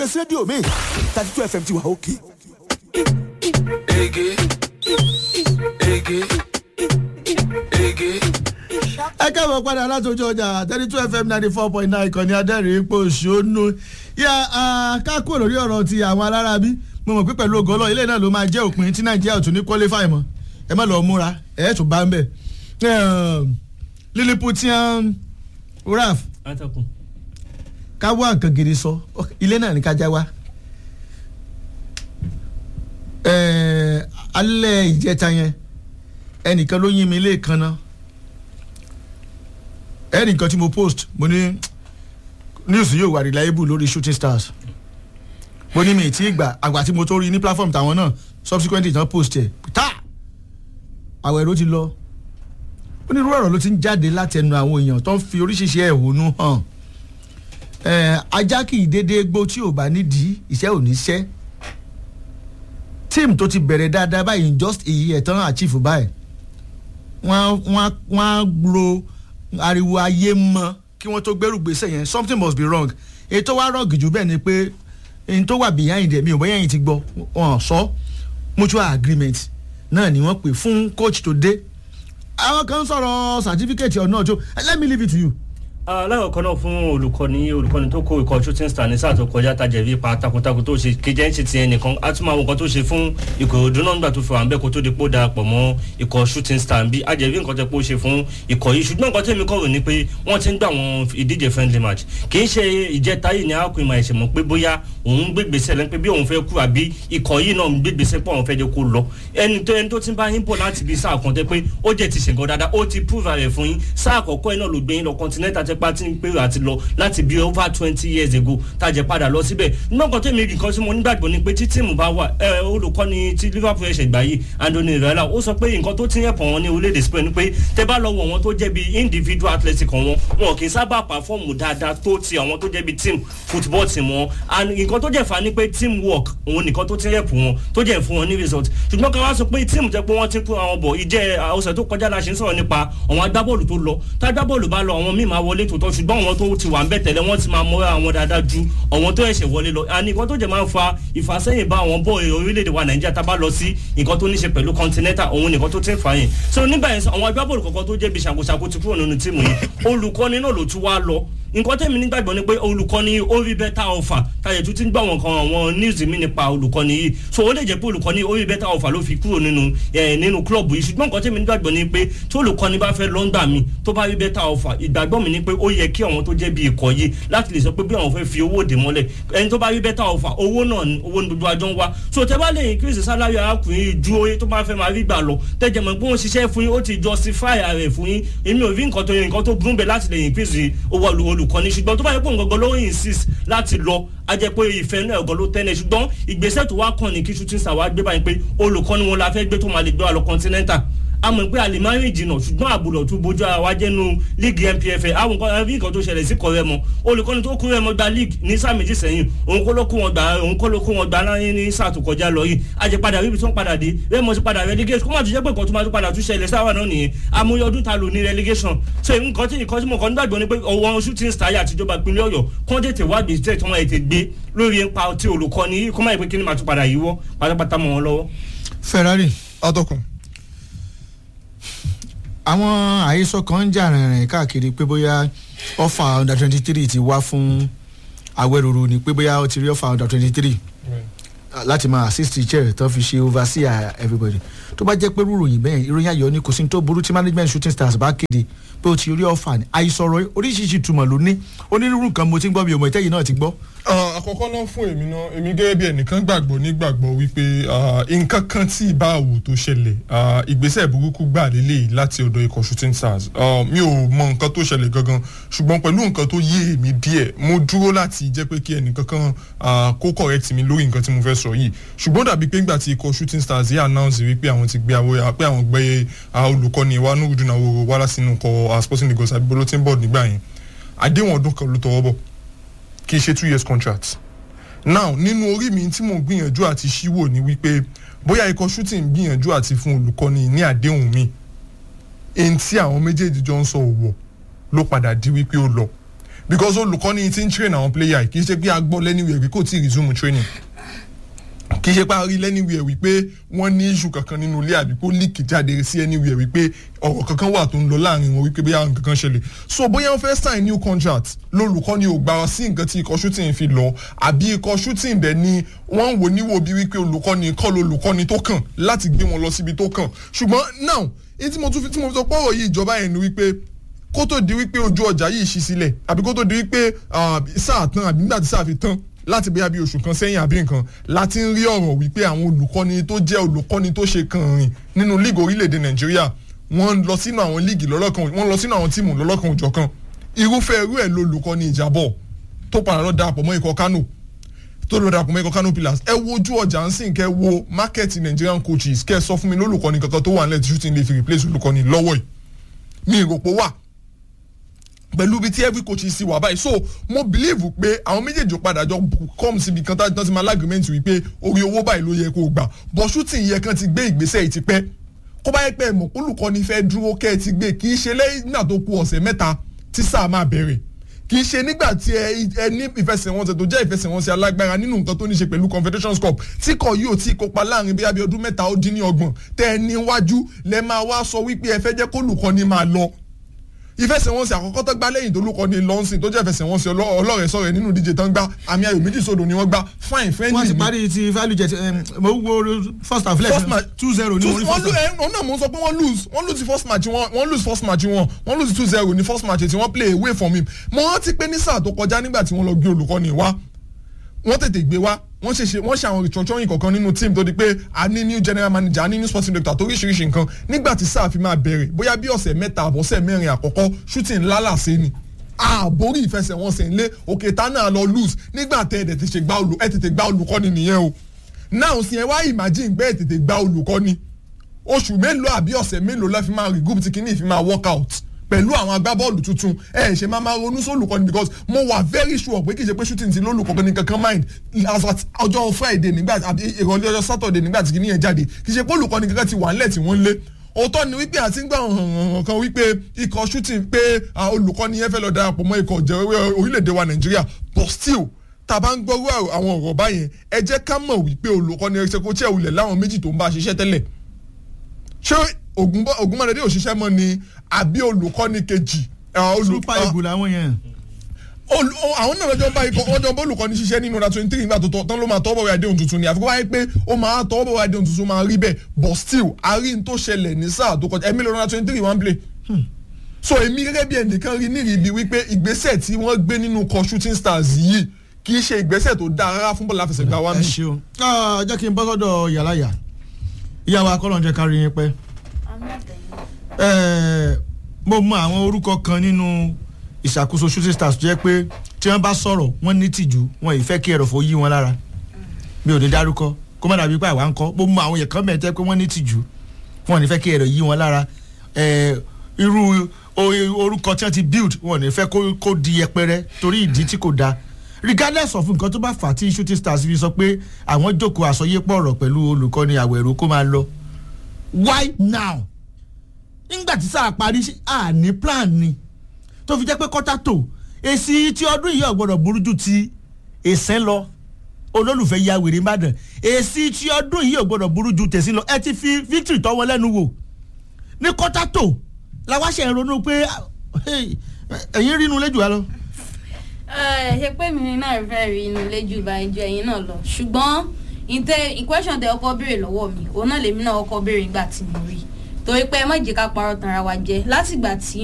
ẹsẹ rédíò mi thirty two fm ti wà òkè. Ege. Ege. Ege. ẹ káàbọ̀ padà látọjú ọjà thirty two fm ninety four point nine ìkànnì adẹ́rìn ipò òṣòónú yá kákó lórí ọ̀rọ̀ ti àwọn alára bí mo mọ̀ pé pẹ̀lú ògo ọlọ́run ilé náà ló máa jẹ́ òpin tí nàìjíríà ò tún ní qualify mọ́ ẹ má lọ múra ẹ tún bá ń bẹ̀ lilliputian raf atọ́kùn. ká wá nǹkan gidi sọ ilé náà ní kájá wá Eh, alẹ́ ìjẹta yẹn ẹnìkan ló yín mi lẹ́ẹ̀kan náà ẹnìkan tí mo post mo ní news yóò wà reliable lórí shooting stars mo ní mi ì tí ì gbà àgbà tí mo tó rí ní platform tàwọn náà subsequently tán post ẹ̀ tá àwẹ̀ ló ti lọ onírúurú ọ̀rọ̀ ló ti ń jáde láti ẹnu àwọn èèyàn tó ń fi oríṣiríṣi ẹ̀hónú hàn Eh, ajá kì í dédé gbó tí ò bá nídìí iṣẹ́ ò ní ṣẹ́ tíìmù tó ti bẹ̀rẹ̀ dáadáa báyìí in just a year tán achieve báyìí wọ́n wọ́n wọ́n á ro ariwo ayé mọ́ kí wọ́n tó gbẹ́rù gbèsè yẹn something must be wrong èyí tó wá rọ̀gì jù bẹ́ẹ̀ ni pé èyí tó wà behind ẹ̀ mi ò bóyá ẹ̀yìn ti gbọ́ wọn sọ mutual agreement náà ni wọ́n pè fún coach tó dé àwọn kan sọ̀rọ̀ certificate ọ̀nà tó let me leave it to you alákọ̀ọ́kọ́ náà fún olùkọ́ni olùkọ́ni tó kó ikọ̀ shooting star ní sáà tó kọjá tajẹ̀bí pa takuntakun tó ṣe kéjẹ́ ń ṣe tiẹ̀ nìkan á tún máa wọ nǹkan tó ṣe fún ìkòròdú náà nígbà tó fi wà ń bẹ́ kó tó di pò darapọ̀ mọ́ ikọ̀ shooting star bí ajẹ̀bí nǹkan tẹ́ pé ó ṣe fún ikọ̀ yìí ṣùgbọ́n nǹkan tẹ́mi kọ̀rò ni pé wọ́n ti ń gbà wọn ìdíje friendly match kì í ṣe ìjẹta yìí ni arákùnrin máa ṣe mọ̀ pé bóyá òun gbégbèsè lẹ́nu pé bí òun fẹ́ kú àbí ikọ̀ yìí náà gbégbèsè pé òun fẹ́ jẹ́ kó lọ ẹni tó ẹni tó ti ń bá yín bọ̀ láti bí sáà kan tẹ́ pé ó jẹ́ ti ṣèǹkan dáadáa ó ti prove rẹ̀ fún yín sáà àkọ́kọ́ ẹ̀ náà ló gbé yín lọ continental tẹ́ pé ti ń pèrò àti lọ láti bí over twenty years ago tàjẹ́ padà lọ síbẹ̀ nígbà kan tẹ̀mí nǹkan tí mo nígbàgbọ́ ni pé tí tíìmù bá wà ẹ olùkọ́ni ti liverpool ẹ̀ṣẹ̀ gbà yìí anthony rẹ́lá ó sọ pé nǹkan tó ti ń yẹ̀pọ̀ wọn ní orílẹ̀-èdè spain ni pé tẹ bá lọ wọ̀ wọn tó jẹ́ bí individual athletic wọn wọn kì í sábà pàfọ́ọ̀mù dáadáa tó ti àwọn tó jẹ́ bí team football team wọn and nǹkan tó jẹ́ fa ni pé team work òun nìkan tó ti ń yẹ̀pọ̀ wọn tó jẹ́ fún wọn ní result ṣùgbọ́n ká wá sọ pé team tẹ pé wọ́n ti kó àwọn bọ̀ ìjẹ́ ọ̀sẹ̀ tó kọjá la ṣe ń sọ̀rọ̀ nípa àwọn agbábọ́ọ̀lù tó lọ tá agbábọ́ọ̀lù bá lọ àwọn míì máa wọlé tòótọ́ ṣùgbọ́n àwọn tó ti wà ń bẹ̀ tẹ́lẹ̀ wọ́n ti máa mọ́ra àwọn dáadáa ju àwọn tó ẹ̀ṣẹ̀ wọlé lọ àní nǹkan tó jẹ́ máa ń fa ìfàsẹ́yìn bá àwọn bọ́ọ̀ orílẹ̀-èdè wa nàìjíríà tá a bá lọ sí nǹkan tó ní ṣe pẹ̀lú continental òun nìkan tó ti ń fà yẹn so nígbà yẹn àwọn agbábọ́ọ̀lù kọ̀ọ̀kan tó jẹ́ bí ṣàkóṣàkó ti kúrò nínú tíìmù yìí olùkọ́ni náà ló tún wá lọ nǹkan tẹ̀mí nígbàgbọ́ ni pé olùkọ́ni ó rí bẹ́tà ọ̀fà táyẹ̀ tún ti ń gbọ́ àwọn kan àwọn news mi nípa olùkọ́ni yìí so ó lè jẹ́ pé olùkọ́ni ó rí bẹ́tà ọ̀fà ló fi kúrò nínú ẹ̀ nínú club yìí ṣùgbọ́n nǹkan tẹ̀mí nígbàgbọ́ ni pé tí olùkọ́ni bá fẹ́ lọ́ngbà mi tó bá rí bẹ́tà ọ̀fà ìgbàgbọ́ mi ni pé ó yẹ kí àwọn tó jẹ́ bí ikọ̀ yìí láti lè sọ pé bí àwọn fẹ́ fi owó dè mọ́lẹ̀ ẹni tó bá rí bẹ́tà ọ̀fà owó náà ni owó ní gbogbo àjọ ń wá so tẹ bá lè increase salary arákùnrin yìí ju oye tó bá fẹ́ máa rí gbà lọ tẹ́jẹ̀ mọ̀ pé wọ́n ṣiṣẹ́ fún yín ó ti justify rẹ̀ fún yín èmi ò rí nǹkan tó yẹ nǹkan tó burú bẹ̀ láti lè increase owó olùkọ́ni ṣùgbọ́n tó bá yẹ pé nǹkan ló insist láti lọ a jẹ pé ìfẹ́ náà ẹ̀gọ́ ló tẹ́lẹ̀ ṣùgbọ́n ìgbésẹ̀ tó wá kàn ní kí shooting star wá gbé báyìí pé olùkọ́ni wọn la fẹ́ gbé tó máa lè gbé wa lọ continental a mọ̀ pé alimari jìnnà ṣùgbọ́n àbúrò tó bójú ara wa jẹ́nu league npfa àwọn nǹkan ẹbí nǹkan tó ṣẹlẹ̀ sí kọ̀rẹ́ mọ́ olùkọ́ni tó kú rẹ̀ mọ́ gba league ní sáà méjì sẹ́yìn òun kó ló kó wọn gbà òun kó ló kó wọn gbà láyé ní sáà tó kọjá lọ yìí àjẹpadà ríbi tó ń padà dé rẹ́mọ̀ ti padà relegation kó má tún jẹ́ pé nǹkan tó máa tún padà tún ṣẹlẹ̀ sáwà náà nìyẹn amúyẹ ọdún ta lò ní relegation so nǹkan tí nǹkan tí mo kàn ń gbàgbọ́ ni pé ọwọ́ shooting star àtijọba ìpínlẹ̀ ọ̀yọ́ kó tètè wá gbèsè tí wọ́n ètè gbé lórí ipa tí olùkọ́ni yìí kó má yẹ pé kí ni màá tún padà yíwọ́ pátápátá mọ́ wọn lọ́wọ́. ferrari atọ́kùn àwọn àhesọ kan ń jà rìnrìn káàkiri pé bóyá ọfà under twenty three ti wá fún awẹ́ròrò ni pé bóyá ó ti rí ọfà under twenty three láti máa assist teacher tó fi ṣe overseer everybody tó bá jẹ́ pé rúròyìn bẹ́ẹ̀ ìròyìn ayọ̀ ni kò sí ní tó burú tí management shooting stars bá kéde pé o ti rí ọfà ni àìsọ̀rọ̀ oríṣiríṣi túmọ̀ ló ní onírúurú kan mo ti ń gbọ́ mi ò mọ̀ ìtẹ́yìn náà ti gbọ́. àkọ́kọ́ náà fún èmi náà èmi gẹ́gẹ́ bí ẹnìkan gbàgbọ́ nígbàgbọ́ wípé nǹkan kan tí ì bá àwò tó ṣẹlẹ̀ ìgbésẹ̀ burúkú gbà lélẹ̀ láti ọ̀dọ̀ ikọ̀ shooting stars mi ò mọ nǹkan tó ṣẹlẹ̀ gangan ṣùgbọ́n pẹ̀lú nǹkan tó yé èmi díẹ̀ mo dúró láti jẹ́ pé kí ẹnìkan kan kó correct mi lórí nǹkan tí mo fẹ́ sọ yìí ṣùgbọ́n dàbí pé ńgbà tí ikọ̀ shooting stars yìí announce wípé àwọn ti gbé àwọn pé àwọn gbé olùkọ́ni wa nùdùn àwọn wàhálà sínú kọ sporting lagos àbí bulletin board nígbà yẹn àdéhùn ọdún kan ló tọwọ́ bọ̀ kì í ṣe two years contract now nínú orí mi tí mò ń gbìyànjú àti ṣíwò ni wípé bóyá ikọ̀ shooting gbìyànjú àti fún olùkọ́ni ní àdéhùn mi èyí tí àwọn méjèèjì jọ ń sọ òwò ló padà di wípé ó lọ because olùkọ́ni ti ń train àwọn player kì í ṣe pé a gbọ́ lẹ́niwẹ̀ẹ́ pé kò tí ì resume training kì í ṣe pé a rí lẹ́niwẹ̀ẹ́ wípé wọ́n ní issue kankan nínú ilé àbí kó líkì jáde sí anywhere wípé ọ̀rọ̀ kankan wà tó ń lọ láàrin wọn wípé bóyá nǹkan kan ṣẹlẹ̀ so bóyá wọ́n fẹ́ sign new contract lólùkọ́ni ò gbà sí nǹkan tí ikọ̀ shooting fi lọ àbí ikọ̀ shooting dẹ̀ ni wọ́n ń wò níwò bí wípé olùkọ́ni kọ́ lolùkọ́ni tó kàn láti gbé wọn lọ síbi tó kàn ṣùgbọ́n now èyí tí mo tún fi tí mo fi sọ pọ́rọ̀ yìí ìjọba yẹn ni wípé kó tó di wípé ojú ọjà yìí ṣí sílẹ̀ àbí kó tó di wípé ah, sáà tán àbí nígbà tí sáà fi tán láti bóyá bí oṣù kan sẹ́yìn àbí nǹkan láti ń rí ọ̀rọ̀ wípé àwọn olùkọ́ni tó jẹ́ olùkọ́ni tó ṣe kàn rìn nínú líìgì orílẹ̀-èdè nàìjíríà wọ́n lọ sínú àwọn líìgì lọ́lọ́kan wọ́n lọ sínú àwọn tíìmù lọ́lọ́kan òjọ̀kan irúfẹ́ irú ẹ̀ ló olùkọ́ni ìjábọ̀ tó padà lọ darapọ̀ mọ́ ikọ̀ kánò tó lọ darapọ̀ mọ́ ikọ̀ kánò pillars ẹ wo ojú ọjà ń sìn kẹ́ wo market nigerian coaches kẹ́ ẹ sọ fún mi lólùkọ́ni kankan tó wà nílẹ̀ tí shooting lè fi replace olùkọ́ni lọ́wọ́ yìí mi ìròpó wà pẹ̀lú ibi tí every coach sì wà báyìí so mo believe pé àwọn méjèèjì padà jọ come síbi kan tán ti máa lágrímẹ́ǹtì wípé orí owó báyìí ló yẹ kó o gbà but shooting yẹ kan ti gbé ìgbésẹ̀ yìí ti pẹ́ kó bá yẹ pé ẹ̀mọ̀ olùkọ́ni fẹ́ dúró kẹ́ ẹ ti gbé kì í ṣe lẹ́yìn nígbà tó kù ọ̀sẹ̀ mẹ́ta tí sáà máa bẹ̀rẹ̀ kì í ṣe nígbà tí ẹ ẹ ní ìfẹsẹ̀wọnsẹ̀ tó jẹ́ ìfẹsẹ̀wọnsẹ̀ alágbára nínú nǹkan tó ní ṣe pẹ̀lú confederations cup tí kò yóò tí kópa láàrin bí abẹ́ ọdún mẹ́ta ó dín ní ọgbọ̀n tẹ́ ẹ níwájú lẹ́ máa wá sọ wípé ẹ fẹ́ jẹ́ kólùkọ́ni máa lọ ìfẹsẹ̀wọnsẹ̀ àkọ́kọ́ tó gbá lẹ́yìn tó lúkọ ní lọ́nsìn tó jẹ́ ìfẹsẹ̀wọnsẹ̀ ọlọ́rẹ̀ sọ̀rọ̀ nínú díje tán gbá àmì ayò méjì sódò ni wọ́n gbá fine friendly wọ́n ti ni. parí ti value jet em, mo wo first half First lẹ́sìn match- two zero ní Two- orí wọ́n first lose half. ẹ̀ ọ̀nà mò ń sọ pé wọ́n lose wọ́n lose first match wọn wọ́n lose first match wọn wọ́n lose two zero ní first match tí wọ́n play away from him mo rántí pé ní sáà tó kọjá nígbà tí wọ́n lọ gbé olùkọ́ni wá wọ́n tètè gbé wá wọ́n ṣe ṣe wọ́n ṣe àwọn restructuring kọ̀ọ̀kan nínú team tó di pé a ní new general manager a ní new sporting director tó oríṣiríṣi nǹkan nígbà tí sáà fi máa bẹ̀rẹ̀ bóyá bí ọ̀sẹ̀ mẹ́ta àbọ̀sẹ̀ mẹ́rin àkọ́kọ́ shooting lálàsẹ́ ni àbórí ìfẹsẹ̀wọnsẹ̀ ńlẹ̀ òkè tá náà lọ lose nígbà tẹ́ ẹ̀ tètè ṣe gbá olù ẹ̀ tètè gbá olùkọ́ni nìyẹn o náà sì ẹ wá imagine pé ẹ̀ tètè gbá olùkọ́ni oṣù mélòó àbí ọ̀sẹ̀ mélòó lọ́ fi máa regroup tí kìíní fi máa work out pẹ̀lú àwọn agbábọ́ọ̀lù tuntun ẹ ṣe máa máa ronú sólùkọ́ni because mo wà very sure pé kì í ṣe pé shooting ti lólùkọ́ni ní kankan mind as at ọjọ́ friday nígbà àbí ìrọ̀lẹ́ ọjọ́ saturday nígbà tí kìíní yẹn jáde kì í ṣe pé olùkọ́ni kankan ti wà ńlẹ̀ tí wọ́n lé òótọ́ ni wípé àti ń gbà hàn kan wípé ikọ̀ shooting pé ah, olùkọ́ni yẹn fẹ́ lọ darapọ̀ mọ́ ikọ̀ jẹ́ orílẹ̀-èdè wa nàìjíríà but still tá a bá ń gbọ́rú àwọn ọ̀rọ̀ báyẹn ẹ jẹ́ ká mọ̀ wípé olùkọ́ni ẹ̀ ṣe kó tí ẹ̀ wulẹ̀ láwọn méjì tó ń bá a ṣiṣẹ́ tẹ́lẹ̀ ṣé ogunmọ̀lẹ́dẹ́ òṣìṣẹ́ mọ́ ni àbí olùkọ́ni kejì ah, olù- super ah, eagle làwọn yẹn. olù- o- àwọn náà lọ́jọ́ bá ikọ̀ ọjọ́ bá olùkọ́ni ṣiṣẹ́ nínú ọ̀dà twenty three nígbà tó tọ́ tán ló máa tọ́ bọ̀wé àdéhùn tuntun ni àfikún wáyé pé ó máa tọ́ bọ̀wé àdéhùn tuntun máa rí bẹ́ẹ̀ but still àárín tó ṣẹlẹ̀ ní sáà tó kọjá ẹ̀mí lọ́dọ̀ twenty three one play so èmi gẹ́gẹ́ bí ẹnìkan rí nírì ibi wípé ìgbésẹ̀ tí wọ́n gbé nínú kọ shooting stars yìí kì í ṣe ìgbésẹ̀ tó dáa rárá fún bọ́ọ̀lù àfẹsẹ̀gbá wa ẹ mi. ṣeun Ah, jẹ́ kí n bọ́ sọ́dọ̀ yàláyà ìyàwó akọ́lọ́njẹ kárí yín pẹ́. Eh, mo mọ àwọn orúkọ kan nínú ìṣàkóso shooting stars tó jẹ́ pé tí wọ́n bá sọ̀rọ̀ wọ́n ní tìjú wọn ì fẹ́ kí ẹ̀rọ̀fọ̀ yí wọn lára mi ò ní dárúkọ kó má dàbí pé àwa ń kọ́ mo mọ àwọn yẹn kan mẹ́tẹ́ pé wọ́n ní tìjú wọn ò ní fẹ́ kí ẹ̀rọ̀ yí wọn lára Eh, irú o- orúkọ tí wọ́n ti build wọn ò ní fẹ́ kó- kó di yẹpẹrẹ torí ìdí tí kò dáa regardless of nǹkan tó bá fà á tí shooting stars fi sọ pé àwọn jókòó àsọyépọ̀ ọ̀rọ̀ pẹ̀lú olùkọ́ni àwẹ̀rò kó máa lọ why now nígbà tí sáà parí ṣe- à ní plan ni tó fi jẹ́ pé kọ́tà tó èsì tí ọdún yìí ọ̀gbọ́dọ̀ burú ju ti èsẹ́ lọ olólùfẹ́ ya wèrè ìbàdàn èsì tí ọdún yìí ọ̀gbọ́dọ̀ burú ju tẹ̀sí lọ ẹ ti fi victory tọ́ wọn lẹ́nu wò ní kọ́tà tó làwa ṣe ń ronú pé ah, hey, ẹ̀yin rí inú lẹ́jù wa lọ. ẹ ṣe pé mi náà fẹ́ rí inú ilé jù bá ju ẹ̀yin náà lọ ṣùgbọ́n ìtẹ ìkwẹ́sọ̀n tẹ ọkọ béèrè lọ́wọ́ mi òun náà lèmi náà ọkọ béèrè nígbà tí mo rí i torí pé ẹ má jẹ́ ká parọ́ tanra wa jẹ látìgbà tí